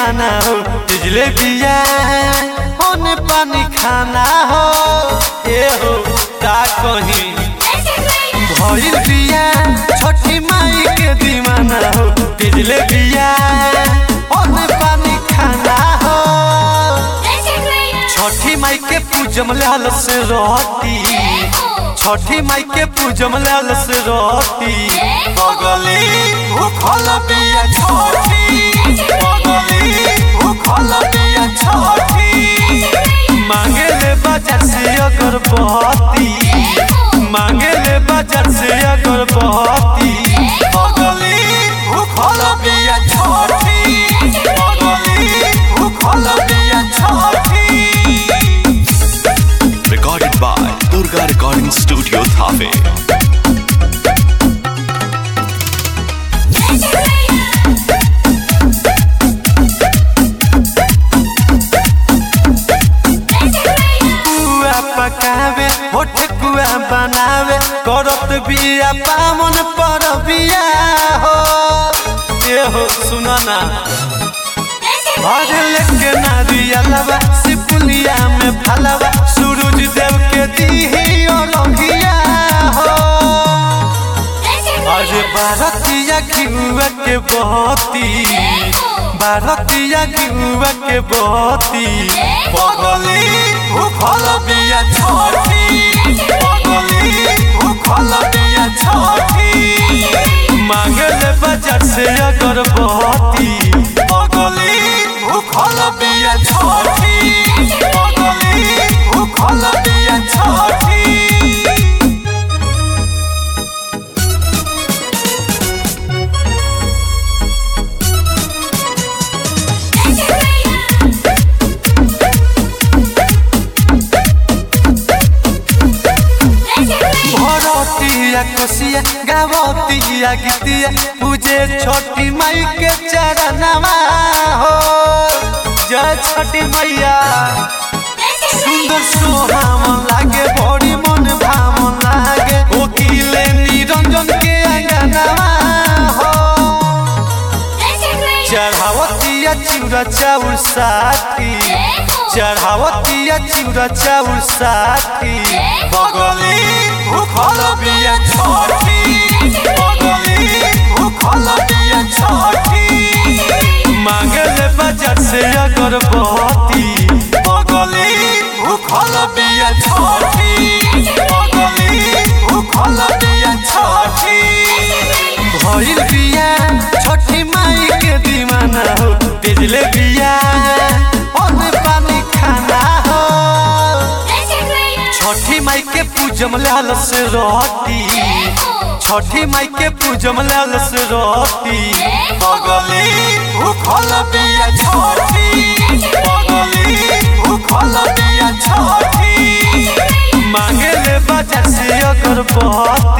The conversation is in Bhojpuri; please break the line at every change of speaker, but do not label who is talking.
दीवाना हो बिजले बिया होने पानी खाना हो ए हो का कहीं भइल बिया छठी माई के दीवाना हो बिजले बिया होने पानी खाना हो छठी माई के पूजम लाल से रहती छठी माई के पूजम लाल से रहती बगली भूखल बिया छठी बगली भूखल बिया छठी मांगे ले बाजार से अगरबत्ती मांगे ले बाजार से अगरबत्ती बगली भूखल बिया छठी बगली भूखल बिया छठी
Recorded by Durga Recording Studio Thave.
कुआ पकावे होठ कुआ बनावे करत बिया पामन पर बिया हो ये हो सुना ना भर लेके नारिया लवा सिपुलिया में फलवा सूरज देव के दीही और रंगिया हो अरे भारतीय घिउआ के बहती भारतीय घिउआ के बहती बगली भूखल बिया छठी बगली भूखल बिया छठी मांगल बाजार से अगरबत्ती बगली भूखल बिया छठी बगली भूखल बिया छठी भरतिया कोसिया गावतिया गीतिया पूजे छोटी माई के चरणवा हो जय छठी मैया सुंदर सोहावन लागे बड़ी मन भावन लागे ओकिले निरंजन के अंगनवा हो चढ़ावतिया चिउरा चाउर साथी चढ़ावतिया चिउरा चाउर साथी बगली भूखल बिया छठी बगली भूखल बिया छठी मांगल बाजार से अगरबत्ती बगली भूखल बिया छठी बगली भूखल बिया छठी भइल बिया छठी माई के दीवाना हो बिजले बिया ओने पानी खाना हो छठी माई के पूजम लाल से रहती छठी माई के पूजम लाल से रहती बगली भूखल बिया छठी बगली भूखल बिया छठी मांगे ले बाजार से अगरबत्ती